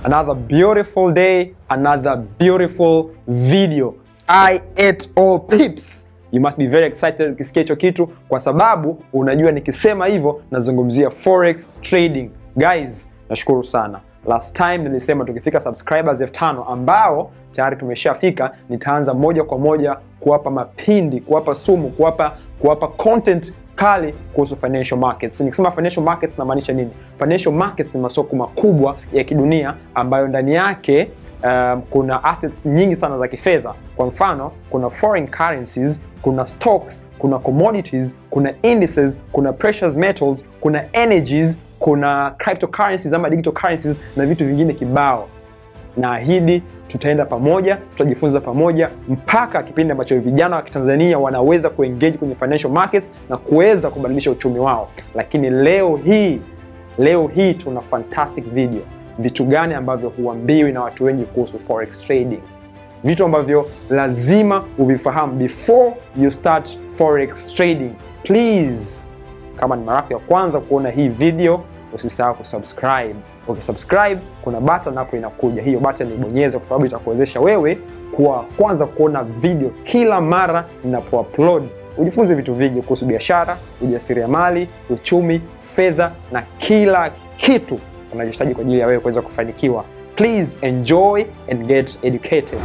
Another beautiful day, another beautiful video. I ate all pips. You must be very excited ukisikia hicho kitu, kwa sababu unajua nikisema hivyo nazungumzia forex trading. Guys, nashukuru sana. Last time nilisema tukifika subscribers elfu tano ambao tayari tumeshafika, nitaanza moja kwa moja kuwapa mapindi, kuwapa sumu, kuwapa kuwapa content kali kuhusu financial markets. Nikisema financial markets namaanisha nini? Financial markets ni masoko makubwa ya kidunia ambayo ndani yake um, kuna assets nyingi sana za kifedha. Kwa mfano, kuna foreign currencies, kuna stocks, kuna commodities, kuna indices, kuna precious metals, kuna energies, kuna cryptocurrencies ama digital currencies na vitu vingine kibao. Naahidi tutaenda pamoja, tutajifunza pamoja mpaka kipindi ambacho vijana wa Kitanzania wanaweza kuengage kwenye financial markets na kuweza kubadilisha uchumi wao. Lakini leo hii, leo hii tuna fantastic video. Vitu gani ambavyo huambiwi na watu wengi kuhusu forex trading, vitu ambavyo lazima uvifahamu before you start forex trading. Please, kama ni mara yako ya kwanza kuona hii video usisahau kusubscribe. Ukisubscribe kuna button hapo inakuja, hiyo button ibonyeze, kwa sababu itakuwezesha wewe kuwa kwanza kuona video kila mara ninapoupload. Ujifunze vitu vingi kuhusu biashara, ujasiriamali, uchumi, fedha na kila kitu unachohitaji kwa ajili ya wewe kuweza kufanikiwa. Please enjoy and get educated.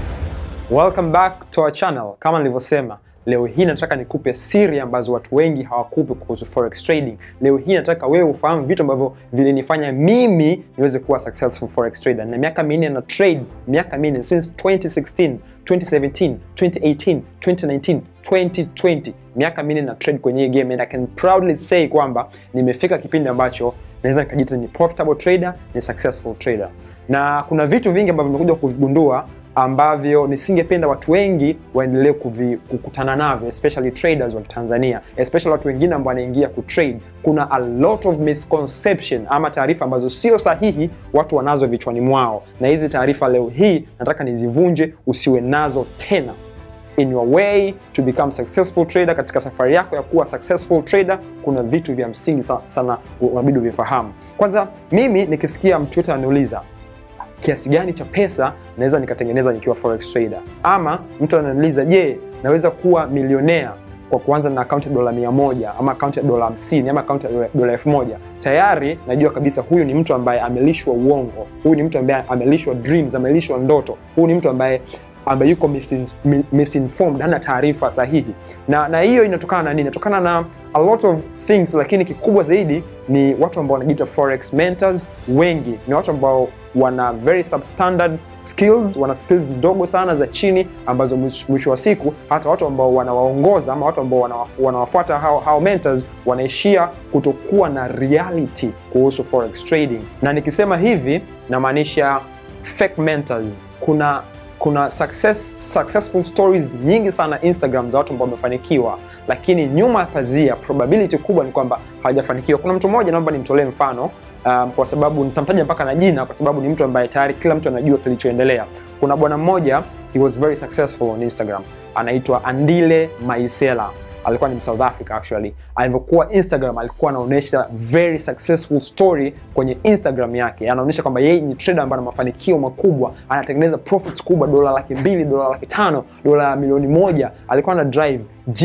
Welcome back to our channel. Kama nilivyosema Leo hii nataka nikupe siri ambazo watu wengi hawakupi kuhusu forex trading. Leo hii nataka wewe ufahamu vitu ambavyo vilinifanya mimi niweze kuwa successful forex trader. Na miaka minne na trade, miaka minne since 2016, 2017, 2018, 2019, 2020. Miaka minne na trade kwenye hii game and I can proudly say kwamba nimefika kipindi ambacho naweza nikajiita ni profitable trader, ni successful trader. Na kuna vitu vingi ambavyo nimekuja kuvigundua ambavyo nisingependa watu wengi waendelee kukutana navyo, especially traders wa Tanzania, especially watu wengine ambao wanaingia kutrade. Kuna a lot of misconception ama taarifa ambazo sio sahihi watu wanazo vichwani mwao, na hizi taarifa leo hii nataka nizivunje, usiwe nazo tena. In your way to become successful trader, katika safari yako ya kuwa successful trader, kuna vitu vya msingi sana unabidi uvifahamu. Kwanza, mimi nikisikia mtu yote ananiuliza kiasi gani cha pesa naweza nikatengeneza nikiwa forex trader, ama mtu ananiuliza je, naweza kuwa milionea kwa kuanza na akaunti ya dola mia moja ama akaunti ya dola hamsini ama akaunti ya dola elfu moja Tayari najua kabisa huyu ni mtu ambaye amelishwa uongo, huyu ni mtu ambaye amelishwa dreams, amelishwa ndoto, huyu ni mtu ambaye ambaye yuko misinformed, hana taarifa sahihi. Na na hiyo inatokana na nini? Inatokana na a lot of things, lakini kikubwa zaidi ni watu ambao wanajiita forex mentors. Wengi ni watu ambao wana very substandard skills, wana skills ndogo sana za chini, ambazo mwisho wa siku hata watu ambao wanawaongoza ama watu ambao wanawafuata hao, hao mentors wanaishia kutokuwa na reality kuhusu forex trading. Na nikisema hivi namaanisha fake mentors. Kuna kuna success, successful stories nyingi sana Instagram za watu ambao wamefanikiwa, lakini nyuma ya pazia probability kubwa ni kwamba hawajafanikiwa. Kuna mtu mmoja, naomba nimtolee mfano um, kwa sababu nitamtaja mpaka na jina, kwa sababu ni mtu ambaye tayari kila mtu anajua kilichoendelea. Kuna bwana mmoja, he was very successful on Instagram, anaitwa Andile Maisela alikuwa ni South Africa actually. Alivyokuwa Instagram alikuwa anaonyesha very successful story kwenye Instagram yake, anaonyesha kwamba yeye ni trader ambaye ana mafanikio makubwa, anatengeneza profits kubwa, dola laki mbili, dola laki tano, dola milioni moja. Alikuwa ana drive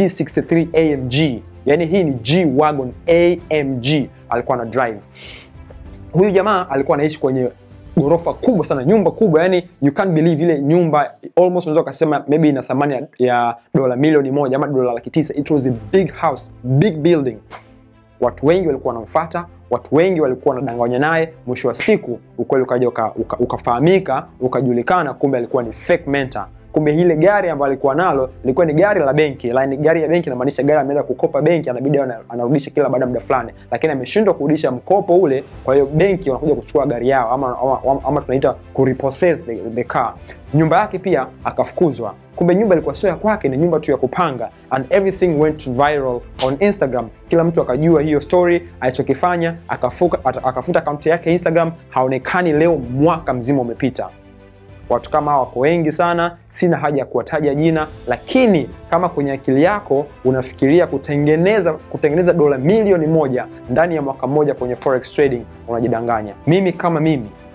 G63 AMG, yani hii ni G wagon AMG alikuwa ana drive. Huyu jamaa alikuwa anaishi kwenye ghorofa kubwa sana, nyumba kubwa, yani you can't believe ile nyumba almost unaweza ukasema maybe ina thamani ya, ya dola milioni moja ama dola laki tisa. It was a big house, big building. Watu wengi walikuwa wanamfuata, watu wengi walikuwa wanadanganya naye. Mwisho wa siku ukweli ukaja ukafahamika, uka, uka ukajulikana, kumbe alikuwa ni fake mentor. Kumbe ile gari ambayo alikuwa nalo lilikuwa ni gari la benki. Like, gari ya benki inamaanisha gari ameenda kukopa benki, anabidi anarudisha kila baada ya muda fulani, lakini ameshindwa kurudisha mkopo ule. Kwa hiyo benki wanakuja kuchukua gari yao ama, ama, ama, ama tunaita kurepossess the, the car. Nyumba yake pia akafukuzwa. Kumbe nyumba ilikuwa sio ya kwake, ni nyumba tu ya kupanga, and everything went viral on Instagram. Kila mtu akajua hiyo story. Alichokifanya akafuta akaunti yake Instagram, haonekani leo, mwaka mzima umepita. Watu kama hawa wako wengi sana, sina haja ya kuwataja jina, lakini kama kwenye akili yako unafikiria kutengeneza kutengeneza dola milioni moja ndani ya mwaka mmoja kwenye forex trading, unajidanganya. Mimi kama mimi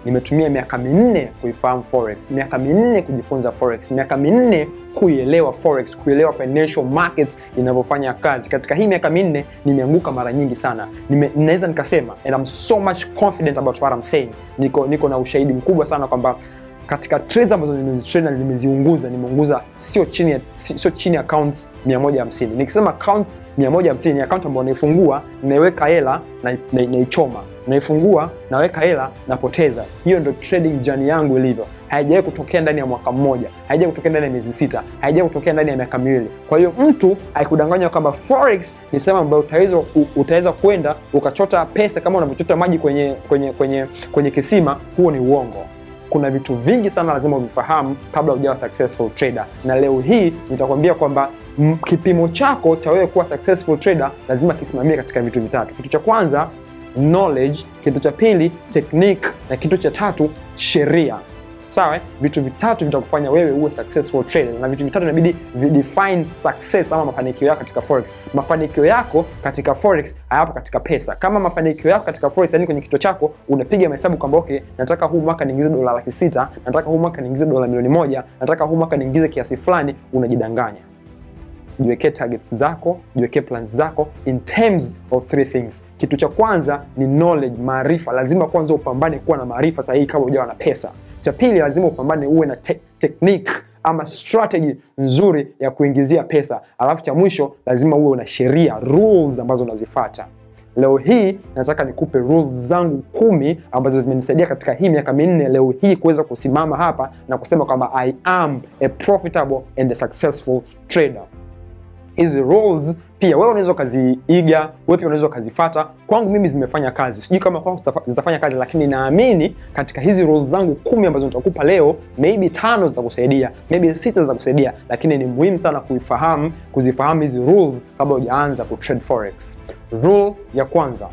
nimetumia miaka minne kuifahamu forex, miaka minne kujifunza forex, miaka minne kuielewa forex, kuielewa financial markets inavyofanya kazi. Katika hii miaka minne nimeanguka mara nyingi sana, nime, naweza nikasema and I'm so much confident about what I'm saying. Niko, niko na ushahidi mkubwa sana kwamba katika trades ambazo nimezitrade na nimeziunguza nimeunguza sio chini ya sio chini ya accounts 150. Nikisema accounts 150 ni account ambayo naifungua, naiweka hela na naichoma, naifungua, naweka hela, napoteza. Hiyo ndio trading journey yangu ilivyo. Haijawahi kutokea ndani ya mwaka mmoja, haijawahi kutokea ndani ya miezi sita, haijawahi kutokea ndani ya miaka miwili. Kwa hiyo mtu aikudanganya kwamba forex ni sehemu ambayo utaweza utaweza kwenda ukachota pesa kama unavyochota maji kwenye kwenye kwenye kwenye kisima, huo ni uongo. Kuna vitu vingi sana lazima uvifahamu kabla hujawa successful trader, na leo hii nitakwambia kwamba kipimo chako cha wewe kuwa successful trader lazima kisimamie katika vitu vitatu. Kitu cha kwanza knowledge, kitu cha pili technique, na kitu cha tatu sheria. Sawa, vitu vitatu vitakufanya wewe uwe successful trader, na vitu vitatu inabidi videfine success ama mafanikio yako katika forex. Mafanikio yako katika forex hayapo katika pesa. Kama mafanikio yako katika forex, yani kwenye kichwa chako unapiga mahesabu kwamba okay, nataka huu mwaka niingize dola laki sita, nataka huu mwaka niingize dola milioni moja, nataka huu mwaka niingize kiasi fulani, unajidanganya. Jiwekee targets zako, jiwekee plans zako in terms of three things. Kitu cha kwanza ni knowledge, maarifa. Lazima kwanza upambane kuwa na maarifa sahihi kabla hujawa na pesa. Cha pili, lazima upambane uwe na te technique ama strategy nzuri ya kuingizia pesa. Alafu cha mwisho, lazima uwe na sheria, rules ambazo unazifuata. Leo hii nataka nikupe rules zangu kumi ambazo zimenisaidia katika hii miaka minne leo hii kuweza kusimama hapa na kusema kwamba I am a profitable and a successful trader. Hizi rules pia wewe unaweza ukaziiga, wewe pia unaweza ukazifata. Kwangu mimi zimefanya kazi, sijui kama kwangu zitafanya kazi, lakini naamini katika hizi rules zangu kumi ambazo nitakupa leo, maybe tano zitakusaidia, maybe sita zitakusaidia, lakini ni muhimu sana kuifahamu, kuzifahamu hizi rules kabla hujaanza kutrade forex. Rule ya kwanza,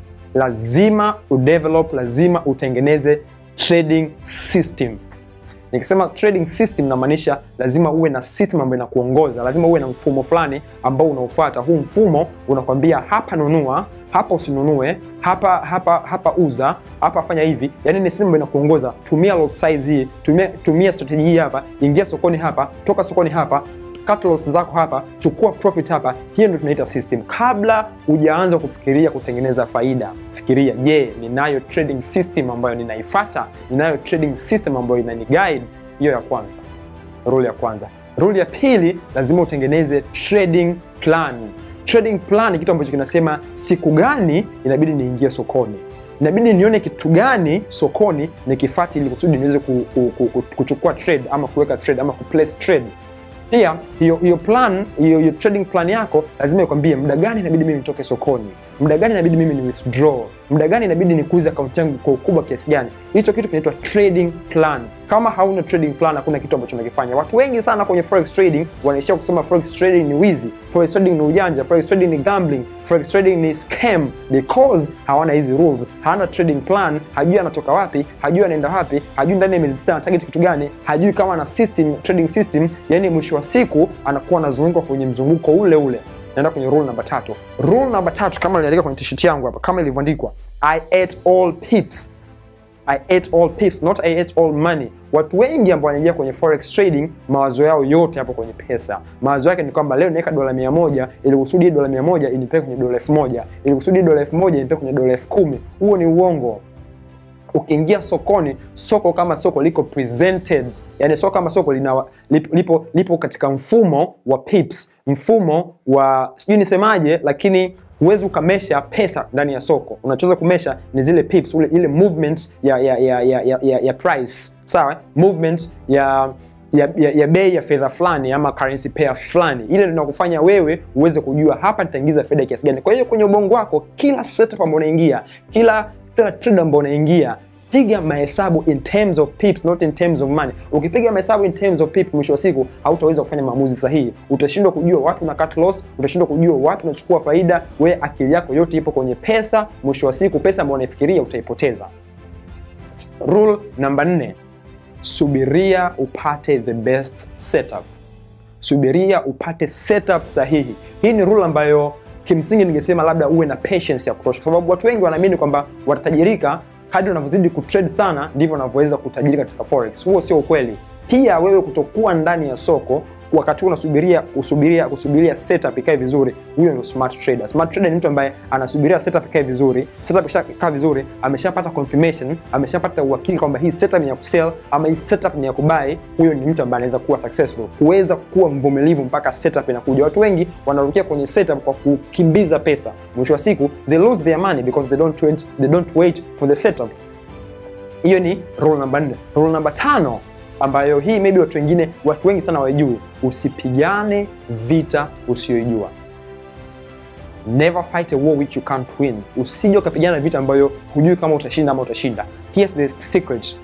lazima udevelop, lazima utengeneze trading system. Nikisema trading system namaanisha lazima uwe na system ambayo inakuongoza, lazima uwe na mfumo fulani ambao unaofuata. Huu mfumo unakwambia hapa nunua, hapa usinunue, hapa hapa hapa uza, hapa fanya hivi. Yani ni system ambayo inakuongoza. Tumia lot size hii, tumia tumia strategy hii hapa, ingia sokoni hapa, toka sokoni hapa cut loss zako hapa, chukua profit hapa. Hiyo ndio tunaita system. Kabla hujaanza kufikiria kutengeneza faida, fikiria, je, ninayo trading system ambayo ninaifuata? Ninayo trading system ambayo inani guide? Hiyo ya kwanza, rule ya kwanza. Rule ya pili, lazima utengeneze trading plan. Trading plan ni kitu ambacho kinasema siku gani inabidi niingie sokoni inabidi nione kitu gani sokoni nikifuate, ili kusudi niweze ku, ku, ku, ku, kuchukua trade ama kuweka trade ama kuplace trade pia hiyo hiyo plan hiyo hiyo trading plan yako lazima ikwambie muda gani inabidi mimi nitoke sokoni, muda gani inabidi mimi ni withdraw, muda gani inabidi nikuuze akaunti yangu kwa ukubwa kiasi gani. Hicho kitu kinaitwa trading plan. Kama hauna trading plan, hakuna kitu ambacho unakifanya. Watu wengi sana kwenye forex trading wanaishia kusema forex trading ni wizi, forex trading ni ujanja, forex trading ni gambling, forex trading ni scam, because hawana hizi rules, hawana trading plan, hajui anatoka wapi, hajui anaenda wapi, hajui ndani ya miezi sita ana target kitu gani, hajui kama ana system, trading system. Yani mwisho wa siku anakuwa anazunguka kwenye mzunguko ule ule. Naenda kwenye rule namba tatu. Rule namba tatu kama niliandika kwenye t-shirt yangu hapa, kama ilivyoandikwa I ate all pips. I ate all pips, not I ate all money. Watu wengi ambao wanaingia kwenye forex trading, mawazo yao yote hapo kwenye pesa. Mawazo yake ni kwamba leo naweka dola mia moja ili kusudi dola mia moja inipeke kwenye dola elfu moja ili kusudi dola elfu moja inipeke kwenye dola elfu kumi Huo ni uongo. Ukiingia sokoni, soko kama soko liko presented, yani soko kama soko lina, lipo, lipo, lipo katika mfumo wa pips, mfumo wa sijui nisemaje, lakini huwezi ukamesha pesa ndani ya soko. Unachoweza kumesha ni zile pips, ule ile movement ya ya ya ya, ya, ya, ya price sawa, movement ya ya, ya, ya bei ya fedha fulani ama currency pair fulani, ile ndio inakufanya wewe uweze kujua hapa nitaingiza fedha kiasi gani. Kwa hiyo kwenye ubongo wako, kila setup ambayo unaingia, kila kila trade ambayo unaingia piga mahesabu in terms of pips, not in terms of money. Ukipiga mahesabu in terms of pips, mwisho wa siku hautaweza kufanya maamuzi sahihi. Utashindwa kujua wapi una cut loss, utashindwa kujua wapi unachukua faida. We akili yako yote ipo kwenye pesa. Mwisho wa siku pesa ambayo unaifikiria utaipoteza. Rule namba nne, subiria upate the best setup. Subiria upate setup sahihi. Hii ni rule ambayo kimsingi ningesema labda uwe na patience ya kutosha, kwa sababu watu wengi wanaamini kwamba watatajirika kadri unavyozidi kutrade sana ndivyo unavyoweza kutajiri katika forex. Huo sio ukweli. Pia wewe kutokuwa ndani ya soko wakati unasubiria kusubiria kusubiria setup ikae vizuri, huyo ndio smart trader. Smart trader ni mtu ambaye anasubiria setup ikae vizuri. Setup ishakaa vizuri, ameshapata confirmation, ameshapata uhakika kwamba hii setup ni ya kusell ama hii setup ni ya kubuy. Huyo ni mtu ambaye anaweza kuwa successful, kuweza kuwa mvumilivu mpaka setup inakuja. Watu wengi wanarukia kwenye setup kwa kukimbiza pesa, mwisho wa siku they lose their money because they don't wait, they don't wait for the setup. Hiyo ni rule number 4. Rule number tano ambayo hii maybe watu wengine watu wengi sana wajui, usipigane vita usiyojua. Never fight a war which you can't win. Usije ukapigana vita ambayo hujui kama utashinda ama utashinda. Here's the secret.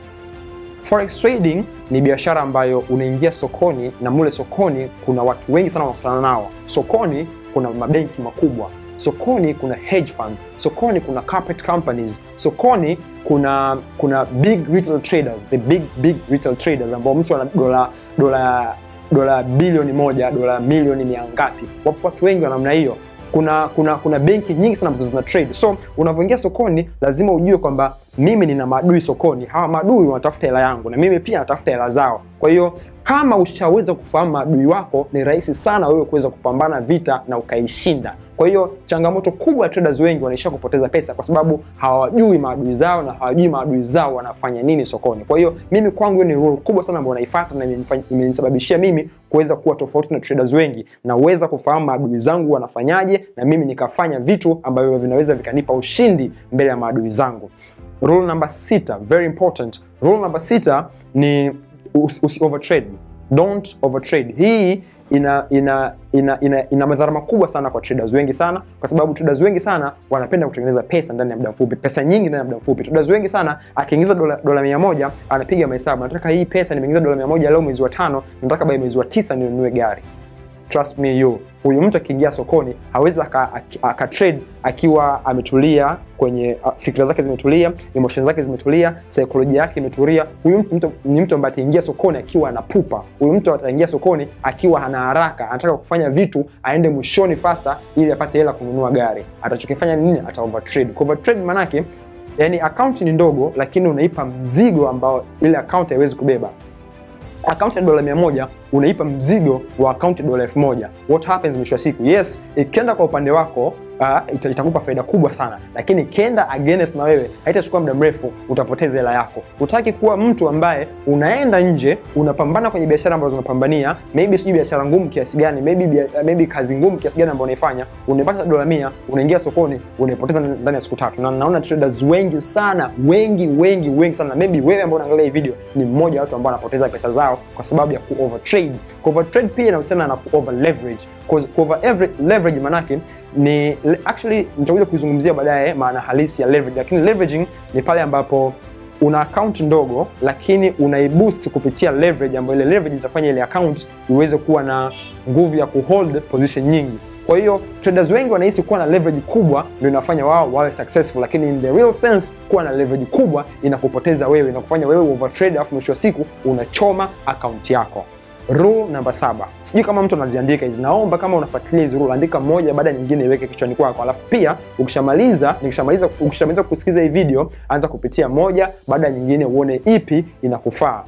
Forex trading ni biashara ambayo unaingia sokoni na mule sokoni kuna watu wengi sana wanakutana nao. Sokoni kuna mabenki makubwa, sokoni kuna hedge funds, sokoni kuna carpet companies, sokoni kuna kuna big retail traders, the big big retail traders ambao mtu ana dola dola dola bilioni moja, dola milioni mia ngapi. Wapo watu wengi wa namna hiyo. Kuna kuna kuna benki nyingi sana ambazo zina trade. So unavyoingia sokoni, lazima ujue kwamba mimi nina maadui sokoni. Hawa maadui wanatafuta hela yangu na mimi pia natafuta hela zao. Kwa hiyo kama ushaweza kufahamu maadui wako, ni rahisi sana wewe kuweza kupambana vita na ukaishinda. Kwa hiyo changamoto kubwa ya traders wengi wanaishia kupoteza pesa kwa sababu hawajui maadui zao na hawajui maadui zao wanafanya nini sokoni. Kwa hiyo mimi kwangu ni rule kubwa sana ambayo naifuata na imenisababishia mimi kuweza kuwa tofauti na traders wengi, naweza kufahamu maadui zangu wanafanyaje, na mimi nikafanya vitu ambavyo vinaweza vikanipa ushindi mbele ya maadui zangu. Rule number sita, very important. Rule number sita ni usi, usi overtrade. Don't overtrade. Hii ina ina ina, ina, ina madhara makubwa sana kwa traders wengi sana, kwa sababu traders wengi sana wanapenda kutengeneza pesa ndani ya muda mfupi, pesa nyingi ndani ya muda mfupi. Traders wengi sana akiingiza dola, dola mia moja anapiga mahesabu, nataka hii pesa nimeingiza dola mia moja leo mwezi wa tano, nataka by mwezi wa tisa ninunue gari. Trust me you, huyu mtu akiingia sokoni hawezi aka trade akiwa ametulia kwenye uh, fikira zake zimetulia, emotion zake zimetulia, saikolojia yake imetulia. Huyu mtu, mtu ni mtu ambaye ataingia sokoni akiwa anapupa. Huyu mtu ataingia sokoni akiwa ana haraka, anataka kufanya vitu aende mwishoni faster ili apate hela kununua gari. Atachokifanya nini? Ata overtrade. Kwa overtrade manake yani akaunti ni ndogo, lakini unaipa mzigo ambao ile akaunti haiwezi kubeba. Akaunti ya dola mia moja unaipa mzigo wa akaunti ya dola elfu moja. What happens mwisho wa siku? Yes, ikienda kwa upande wako uh, ita, itakupa faida kubwa sana, lakini ikienda against na wewe haitachukua muda mrefu, utapoteza hela yako. Utaki kuwa mtu ambaye unaenda nje unapambana kwenye biashara ambazo unapambania, maybe sijui biashara ngumu kiasi gani, maybe maybe kazi ngumu kiasi gani ambayo unaifanya, unaipata dola mia, unaingia sokoni unaipoteza ndani ya siku tatu. Na naona traders wengi sana, wengi wengi wengi sana, maybe wewe ambao unaangalia hii video ni mmoja wa watu ambao wanapoteza pesa zao kwa sababu ya ku overtrade. Ku overtrade pia inahusiana na ku over leverage. Ku over leverage manake ni actually nitakuja kuizungumzia baadaye maana halisi ya leverage, lakini leveraging ni pale ambapo una account ndogo lakini unaiboost kupitia leverage, ambayo ile leverage itafanya ile account iweze kuwa na nguvu ya kuhold position nyingi. Kwa hiyo traders wengi wanahisi kuwa na leverage kubwa ndio inafanya wao wawe successful, lakini in the real sense kuwa na leverage kubwa inakupoteza wewe, inakufanya wewe overtrade, alafu mwisho wa siku unachoma account yako. Rule namba saba, sijui kama mtu anaziandika hizi. Naomba kama unafuatilia hizi rule, andika moja baada ya nyingine, iweke kichwani kwako, alafu pia ukishamaliza nikishamaliza ukishamaliza kusikiliza hii video, anza kupitia moja baada ya nyingine, uone ipi inakufaa.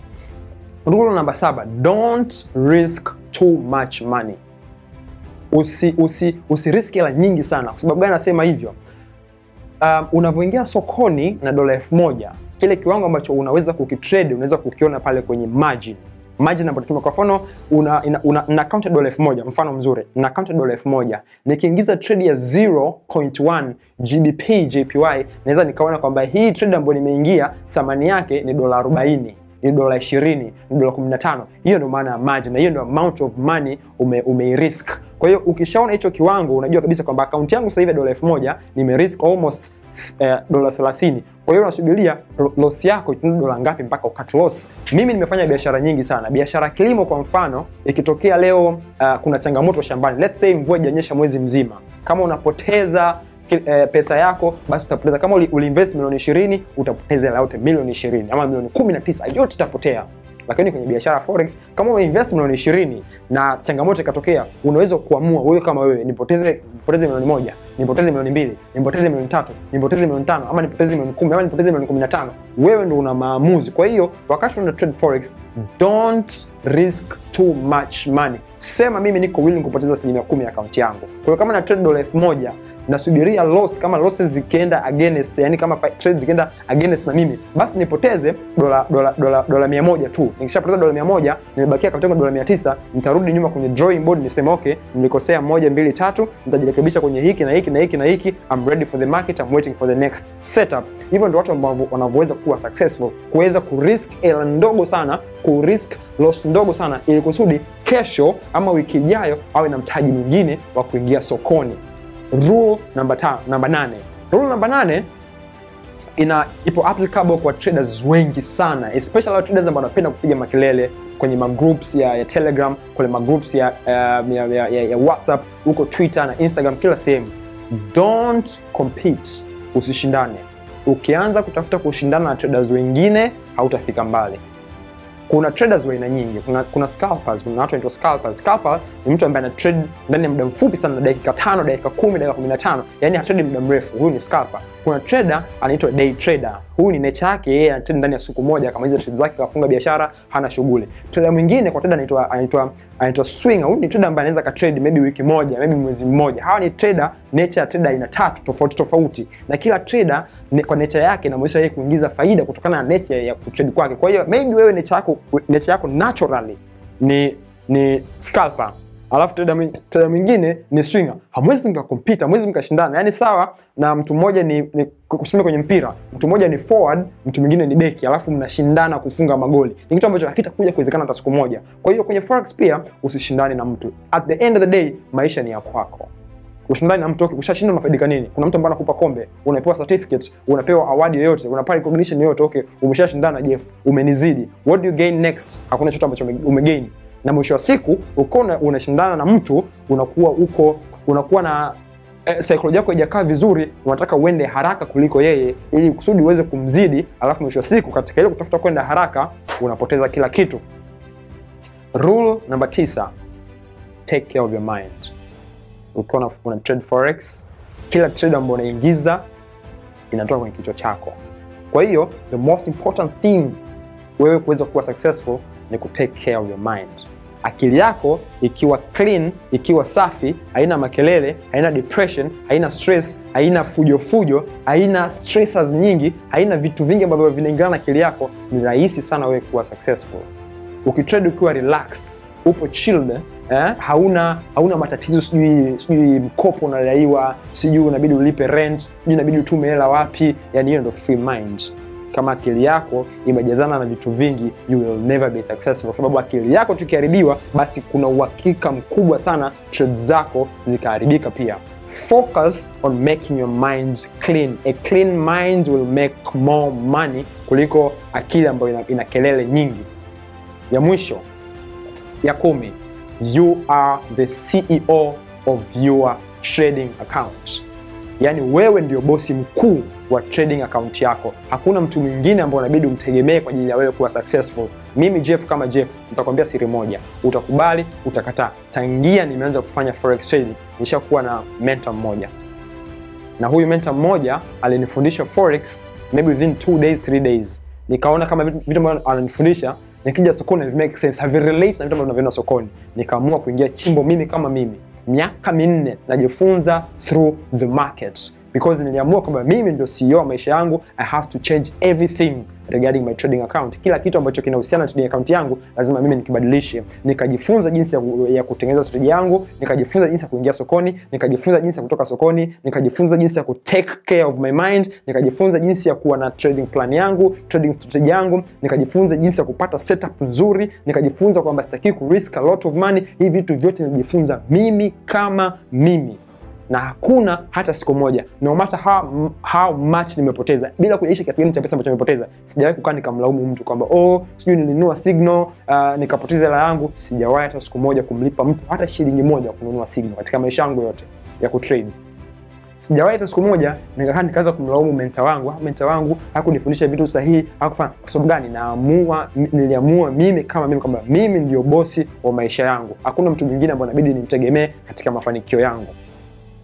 Rule namba saba, don't risk too much money. Usi usi usiriski hela nyingi sana. Kwa sababu gani nasema hivyo? Um, unavyoingia sokoni na dola elfu moja kile kiwango ambacho unaweza kukitrade unaweza kukiona pale kwenye margin margin ambayo tunatumia. Kwa mfano una, una, una, una account ya dola elfu moja mfano mzuri, na account ya dola elfu moja nikiingiza trade ya 0.1 GBP JPY, naweza nikaona kwamba hii trade ambayo nimeingia thamani yake ni dola 40 ni dola 20 ni dola 15. Hiyo ndio maana ya margin, na hiyo ndio amount of money ume, ume risk. Kwa hiyo ukishaona hicho kiwango, unajua kabisa kwamba akaunti yangu sasa hivi ya dola 1000 nime risk almost eh, dola 30. Kwa hiyo unasubiria loss yako itaenda dola ngapi mpaka ukat loss. Mimi nimefanya biashara nyingi sana. Biashara kilimo kwa mfano, ikitokea leo uh, kuna changamoto shambani, let's say mvua haijanyesha mwezi mzima, kama unapoteza eh, pesa yako basi utapoteza. Kama uliinvest milioni 20 utapoteza hela yote milioni 20 ama milioni 19 yote itapotea. Lakini kwenye biashara forex, kama umeinvest milioni 20 na changamoto ikatokea, unaweza kuamua wewe kama wewe nipoteze nipoteze milioni moja nipoteze milioni mbili nipoteze milioni tatu nipoteze milioni tano ama nipoteze milioni kumi ama nipoteze milioni kumi na tano wewe ndo una maamuzi kwa hiyo wakati una trade forex don't risk too much money sema mimi niko willing kupoteza asilimia kumi ya akaunti yangu kwa hiyo kama na trade dola elfu moja nasubiria loss kama losses zikienda against yani kama fi- trade zikienda against na mimi basi nipoteze dola dola dola dola 100 tu nikishapoteza dola 100 nimebakia akaunti yangu dola 900 nitarudi nyuma kwenye drawing board niseme okay nilikosea moja mbili tatu nitajirekebisha kwenye hiki na hiki na hiki na hiki I'm ready for the market I'm waiting for the next setup hivyo ndio watu ambao wanavyoweza kuwa successful kuweza kurisk hela ndogo sana kurisk loss ndogo sana ili kusudi kesho ama wiki ijayo awe na mtaji mwingine wa kuingia sokoni rule namba ta, namba nane rule namba nane ina ipo applicable kwa traders wengi sana especially wale traders ambao wanapenda kupiga makelele kwenye magroups ya, ya telegram kwenye magroups ya, um, ya, ya, ya, ya whatsapp huko twitter na instagram kila sehemu don't compete usishindane ukianza kutafuta kushindana na traders wengine hautafika mbali kuna traders wa aina nyingi kuna, kuna scalpers kuna watu wanaitwa scalpers scalper ni mtu ambaye ana trade ndani ya muda mfupi sana na dakika tano dakika kumi dakika kumi na tano yani hatrade muda mrefu huyu ni scalper kuna trader anaitwa day trader huyu ni nature yake yeye anatrade ndani ya siku moja akamaliza trade zake akafunga biashara hana shughuli trader mwingine kwa trader anaitwa anaitwa anaitwa swinger huyu ni trader ambaye anaweza katrade maybe wiki moja maybe mwezi mmoja hawa ni trader nature ya trader aina tatu tofauti tofauti na kila trader ni, kwa nature yake inamwezesha yeye kuingiza faida kutokana na nature ya kutrade kwake kwa hiyo maybe wewe nature yako nature yako naturally ni ni scalper alafu trader mwi- trader mwingine ni swinger hamwezi mkakompita hamwezi mkashindana yaani sawa na mtu mmoja ni, ni kusema kwenye mpira mtu mmoja ni forward mtu mwingine ni beki alafu mnashindana kufunga magoli ni kitu ambacho hakitakuja kuwezekana hata siku moja kwa hiyo kwenye forex pia usishindane na mtu at the end of the day maisha ni ya kwako ushindani na mtu okay, ushashinda unafaidika nini kuna mtu ambaye anakupa kombe unapewa certificate unapewa award yoyote unapata recognition yoyote okay umeshashindana jeff umenizidi what do you gain next hakuna chochote ambacho ume- umegain na mwisho wa siku ukiwa una- unashindana na mtu unakuwa uko unakuwa na eh, saikolojia yako haijakaa vizuri unataka uende haraka kuliko yeye ili kusudi uweze kumzidi alafu mwisho wa siku katika ile kutafuta kwenda haraka unapoteza kila kitu rule namba tisa take care of your mind ukiwa una- una trade forex kila trade ambayo unaingiza inatoka kwenye kichwa chako kwa hiyo the most important thing wewe kuweza kuwa successful ni ku take care of your mind akili yako ikiwa clean ikiwa safi haina makelele haina depression haina stress haina fujo fujo haina stressors nyingi haina vitu vingi ambavyo vinaingana na akili yako ni rahisi sana wewe kuwa successful ukitrade ukiwa relaxed upo chilled eh? hauna hauna matatizo sijui sijui mkopo unadaiwa sijui unabidi ulipe rent sijui inabidi utume hela wapi yani hiyo ndo free mind kama akili yako imejazana na vitu vingi you will never be successful kwa sababu akili yako tukiharibiwa basi kuna uhakika mkubwa sana trade zako zikaharibika pia focus on making your mind clean a clean mind will make more money kuliko akili ambayo ina, ina kelele nyingi ya mwisho ya kumi you are the ceo of your trading account yaani wewe ndio bosi mkuu wa trading account yako hakuna mtu mwingine ambao unabidi umtegemee kwa ajili ya wewe kuwa successful mimi jeff kama jeff nitakwambia siri moja utakubali utakataa tangia nimeanza kufanya forex trading nishakuwa na mentor mmoja na huyu mentor mmoja alinifundisha forex maybe within two days three days nikaona kama vitu vitu ambavyo ananifundisha nikija sokoni havi make sense havi relate na vitu ambavyo naviona sokoni nikaamua kuingia chimbo mimi kama mimi miaka minne najifunza through the market because niliamua kwamba mimi ndio CEO wa maisha yangu I have to change everything regarding my trading account kila kitu ambacho kinahusiana na trading account yangu lazima mimi nikibadilishe nikajifunza jinsi ya, ku- ya kutengeneza strategy yangu nikajifunza jinsi ya kuingia sokoni nikajifunza jinsi ya kutoka sokoni nikajifunza jinsi ya ku take care of my mind nikajifunza jinsi ya kuwa na trading plan yangu trading strategy yangu nikajifunza jinsi ya kupata setup nzuri nikajifunza kwamba sitaki ku risk a lot of money hivi vitu vyote nilijifunza mimi kama mimi na hakuna hata siku moja no matter how, how much nimepoteza bila kujaisha kiasi gani cha pesa ambacho nimepoteza sijawahi kukaa nikamlaumu mtu kwamba oh sijui nilinunua signal uh, nikapoteza hela yangu sijawahi hata siku moja kumlipa mtu hata shilingi moja kununua signal katika maisha yangu yote ya kutrade sijawahi hata siku moja nikakaa nikaanza kumlaumu menta wangu "Ah, menta wangu hakunifundisha vitu sahihi hakufanya kwa sababu gani naamua m- niliamua mimi kama mimi kwamba mimi ndio bosi wa maisha yangu hakuna mtu mwingine ambaye inabidi nimtegemee katika mafanikio yangu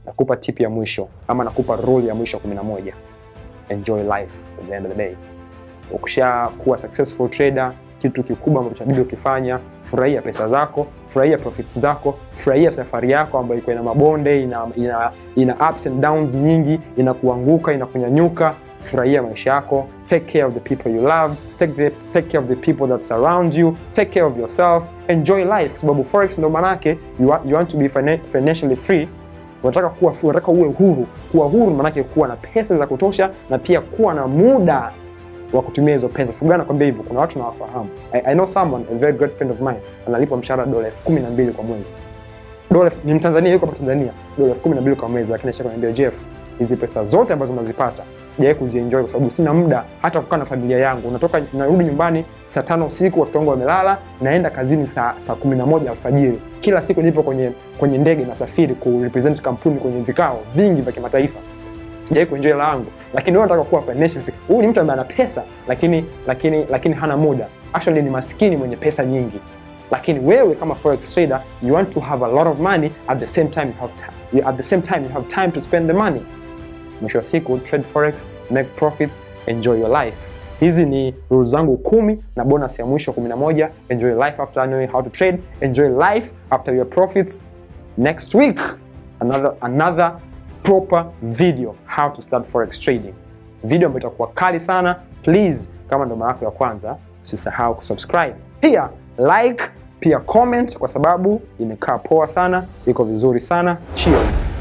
nakupa tip ya mwisho ama nakupa rule ya mwisho 11 enjoy life at the end of the day ukishakuwa successful trader kitu kikubwa ambacho inabidi ukifanya furahia pesa zako furahia profits zako furahia safari yako ambayo iko ina mabonde ina, ina, ina ups and downs nyingi ina kuanguka ina kunyanyuka furahia maisha yako take care of the people you love take, the, take care of the people that surround you take care of yourself enjoy life kwa sababu forex ndo manake you, wa- you want to be finan- financially free unataka kuwa unataka uwe huru kuwa huru maanake kuwa na pesa za kutosha na pia kuwa na muda wa kutumia hizo pesa. Sababu gani nakwambia hivyo? Kuna watu nawafahamu. I, I know someone, a very great friend of mine, analipwa mshahara dola elfu kumi na mbili kwa mwezi. Dola elfu- ni Mtanzania, yuko hapa Tanzania, dola elfu kumi na mbili kwa mwezi, lakini ashakaniambia Jeff, hizi pesa zote ambazo nazipata sijawahi kuzienjoy kwa sababu sina muda hata kukaa na familia yangu. Natoka narudi nyumbani saa tano usiku, watoto wangu wamelala, naenda kazini saa saa kumi na moja alfajiri. Kila siku nipo kwenye kwenye ndege nasafiri ku represent kampuni kwenye vikao vingi vya kimataifa sijawai kuenjoy hela yangu lakini wewe unataka kuwa financial free huyu ni mtu ambaye ana pesa lakini lakini lakini hana muda actually ni maskini mwenye pesa nyingi lakini wewe kama forex trader you want to have a lot of money at the same time you have time, at the same time you have time to spend the money mwisho wa siku trade forex make profits enjoy your life hizi ni rules zangu kumi na bonus ya mwisho 11 enjoy life after knowing how to trade enjoy life after your profits next week another another proper video how to start forex trading video ambayo itakuwa kali sana please kama ndo mara yako ya kwanza usisahau kusubscribe pia like pia comment kwa sababu imekaa poa sana iko vizuri sana cheers